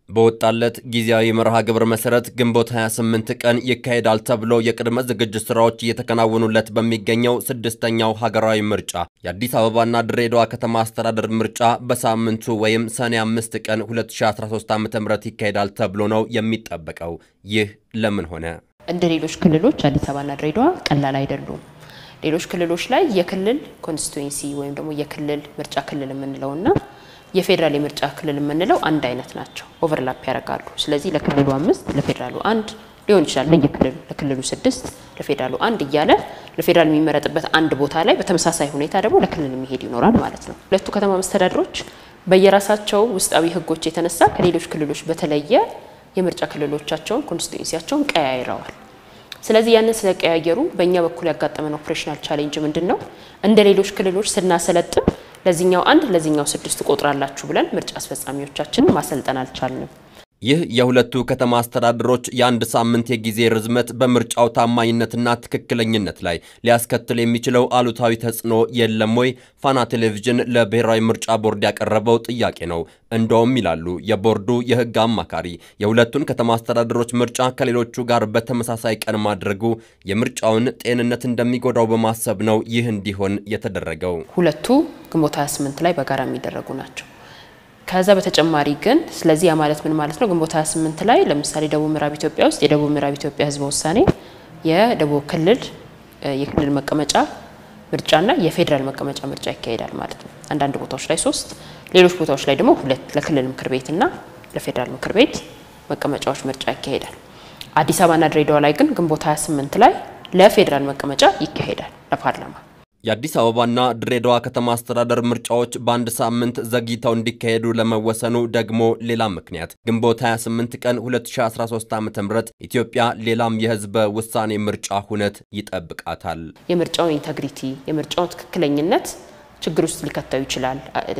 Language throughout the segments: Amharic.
በወጣለት ጊዜያዊ መርሃ ግብር መሰረት ግንቦት 28 ቀን ይካሄዳል ተብሎ የቅድመ ዝግጅት ስራዎች እየተከናወኑለት በሚገኘው ስድስተኛው ሀገራዊ ምርጫ የአዲስ አበባና ድሬዳዋ ከተማ አስተዳደር ምርጫ በሳምንቱ ወይም ሰኔ 5 ቀን 2013 ዓ.ም ይካሄዳል ተብሎ ነው የሚጠበቀው። ይህ ለምን ሆነ? እንደ ሌሎች ክልሎች አዲስ አበባና ድሬዳዋ ቀላል አይደሉም። ሌሎች ክልሎች ላይ የክልል ኮንስቲቱዌንሲ ወይም ደግሞ የክልል ምርጫ ክልል የምንለውና የፌዴራል የምርጫ ክልል የምንለው አንድ አይነት ናቸው፣ ኦቨርላፕ ያደርጋሉ። ስለዚህ ለክልሉ አምስት ለፌዴራሉ አንድ ሊሆን ይችላል። ለየክልሉ ለክልሉ ስድስት ለፌዴራሉ አንድ እያለ ለፌዴራል የሚመረጥበት አንድ ቦታ ላይ በተመሳሳይ ሁኔታ ደግሞ ለክልል የሚሄድ ይኖራል ማለት ነው። ሁለቱ ከተማ መስተዳድሮች በየራሳቸው ውስጣዊ ሕጎች የተነሳ ከሌሎች ክልሎች በተለየ የምርጫ ክልሎቻቸውን ኮንስቲቱንሲያቸውን ቀያይረዋል። ስለዚህ ያንን ስለቀያየሩ በእኛ በኩል ያጋጠመን ኦፕሬሽናል ቻሌንጅ ምንድን ነው? እንደ ሌሎች ክልሎች ስናሰለጥን ለዚህኛው አንድ ለዚህኛው ስድስት ቆጥራላችሁ ብለን ምርጫ አስፈጻሚዎቻችንን ማሰልጠን አልቻልንም። ይህ የሁለቱ ከተማ አስተዳደሮች የአንድ ሳምንት የጊዜ ርዝመት በምርጫው ታማኝነትና ትክክለኝነት ላይ ሊያስከትል የሚችለው አሉታዊ ተጽዕኖ የለም ወይ? ፋና ቴሌቪዥን ለብሔራዊ ምርጫ ቦርድ ያቀረበው ጥያቄ ነው። እንደውም ይላሉ የቦርዱ የሕግ አማካሪ የሁለቱን ከተማ አስተዳደሮች ምርጫ ከሌሎቹ ጋር በተመሳሳይ ቀን ማድረጉ የምርጫውን ጤንነት እንደሚጎዳው በማሰብ ነው ይህ እንዲሆን የተደረገው። ሁለቱ ግንቦት 28 ላይ በጋራ የሚደረጉ ናቸው። ከዛ በተጨማሪ ግን ስለዚህ ያ ማለት ምን ማለት ነው? ግንቦት 28 ላይ ለምሳሌ ደቡብ ምዕራብ ኢትዮጵያ ውስጥ የደቡብ ምዕራብ ኢትዮጵያ ህዝበ ውሳኔ የደቡብ ክልል የክልል መቀመጫ ምርጫና የፌዴራል መቀመጫ ምርጫ ይካሄዳል ማለት ነው። አንዳንድ ቦታዎች ላይ ሶስት፣ ሌሎች ቦታዎች ላይ ደግሞ ሁለት ለክልል ምክር ቤትና ለፌዴራል ምክር ቤት መቀመጫዎች ምርጫ ይካሄዳል። አዲስ አበባና ድሬዳዋ ላይ ግን ግንቦት 28 ላይ ለፌዴራል መቀመጫ ይካሄዳል ለፓርላማ የአዲስ አበባና ድሬዳዋ ከተማ አስተዳደር ምርጫዎች በአንድ ሳምንት ዘግይተው እንዲካሄዱ ለመወሰኑ ደግሞ ሌላ ምክንያት ግንቦት 28 ቀን 2013 ዓ.ም ኢትዮጵያ ሌላም የህዝበ ውሳኔ ምርጫ ሁነት ይጠብቃታል። የምርጫውን ኢንተግሪቲ የምርጫውን ትክክለኝነት ችግር ውስጥ ሊከተው ይችላል።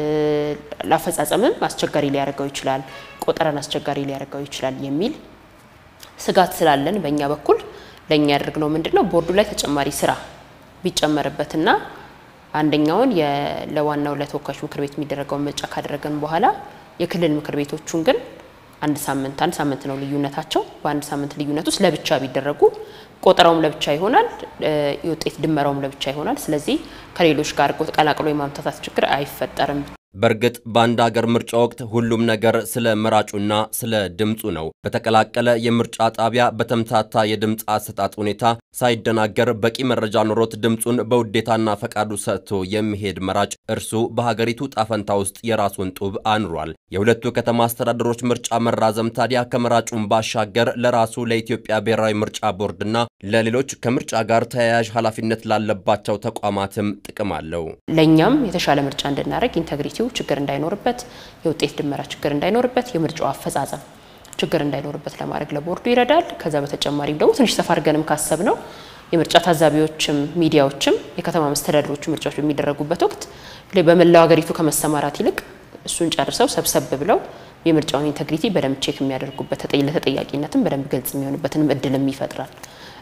ለአፈጻጸምም አስቸጋሪ ሊያደርገው ይችላል። ቆጠራን አስቸጋሪ ሊያደርገው ይችላል የሚል ስጋት ስላለን በእኛ በኩል ለእኛ ያደርግነው ምንድን ነው ቦርዱ ላይ ተጨማሪ ስራ ቢጨመርበትና አንደኛውን ለዋናው ለተወካዮች ምክር ቤት የሚደረገውን ምርጫ ካደረገን በኋላ የክልል ምክር ቤቶቹን ግን አንድ ሳምንት አንድ ሳምንት ነው ልዩነታቸው። በአንድ ሳምንት ልዩነት ውስጥ ለብቻ ቢደረጉ ቆጠራውም ለብቻ ይሆናል፣ የውጤት ድመራውም ለብቻ ይሆናል። ስለዚህ ከሌሎች ጋር ቀላቅሎ የማምታታት ችግር አይፈጠርም። በእርግጥ በአንድ ሀገር ምርጫ ወቅት ሁሉም ነገር ስለ መራጩና ስለ ድምፁ ነው። በተቀላቀለ የምርጫ ጣቢያ በተምታታ የድምፅ አሰጣጥ ሁኔታ ሳይደናገር በቂ መረጃ ኖሮት ድምፁን በውዴታና ፈቃዱ ሰጥቶ የሚሄድ መራጭ እርሱ በሀገሪቱ ጣፈንታ ውስጥ የራሱን ጡብ አኑሯል። የሁለቱ ከተማ አስተዳደሮች ምርጫ መራዘም ታዲያ ከመራጩን ባሻገር ለራሱ ለኢትዮጵያ ብሔራዊ ምርጫ ቦርድና ለሌሎች ከምርጫ ጋር ተያያዥ ኃላፊነት ላለባቸው ተቋማትም ጥቅም አለው። ለእኛም የተሻለ ምርጫ እንድናደርግ ኢንተግሪቲ ችግር እንዳይኖርበት የውጤት ድመራ ችግር እንዳይኖርበት የምርጫው አፈጻጸም ችግር እንዳይኖርበት ለማድረግ ለቦርዱ ይረዳል። ከዛ በተጨማሪም ደግሞ ትንሽ ሰፋ አድርገንም ካሰብ ነው የምርጫ ታዛቢዎችም ሚዲያዎችም የከተማ መስተዳድሮቹ ምርጫዎች በሚደረጉበት ወቅት በመላው ሀገሪቱ ከመሰማራት ይልቅ እሱን ጨርሰው ሰብሰብ ብለው የምርጫውን ኢንተግሪቲ በደንብ ቼክ የሚያደርጉበት ለተጠያቂነትም በደንብ ግልጽ የሚሆንበትንም እድልም ይፈጥራል።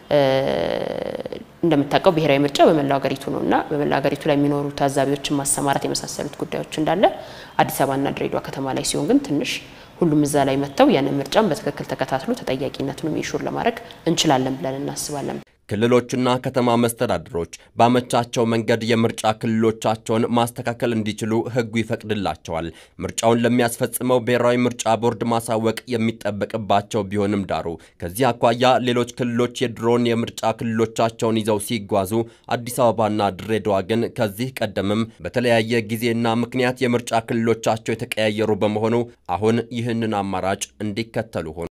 እንደምታውቀው ብሔራዊ ምርጫ በመላው ሀገሪቱ ነው እና በመላው ሀገሪቱ ላይ የሚኖሩ ታዛቢዎችን ማሰማራት የመሳሰሉት ጉዳዮች እንዳለ አዲስ አበባና ድሬዳዋ ከተማ ላይ ሲሆን ግን ትንሽ ሁሉም እዛ ላይ መጥተው ያንን ምርጫን በትክክል ተከታትሎ ተጠያቂነቱንም ኢንሹር ለማድረግ እንችላለን ብለን እናስባለን። ክልሎችና ከተማ መስተዳድሮች ባመቻቸው መንገድ የምርጫ ክልሎቻቸውን ማስተካከል እንዲችሉ ሕጉ ይፈቅድላቸዋል። ምርጫውን ለሚያስፈጽመው ብሔራዊ ምርጫ ቦርድ ማሳወቅ የሚጠበቅባቸው ቢሆንም ዳሩ ከዚህ አኳያ ሌሎች ክልሎች የድሮን የምርጫ ክልሎቻቸውን ይዘው ሲጓዙ፣ አዲስ አበባና ድሬዳዋ ግን ከዚህ ቀደምም በተለያየ ጊዜና ምክንያት የምርጫ ክልሎቻቸው የተቀያየሩ በመሆኑ አሁን ይህንን አማራጭ እንዲከተሉ ሆኑ።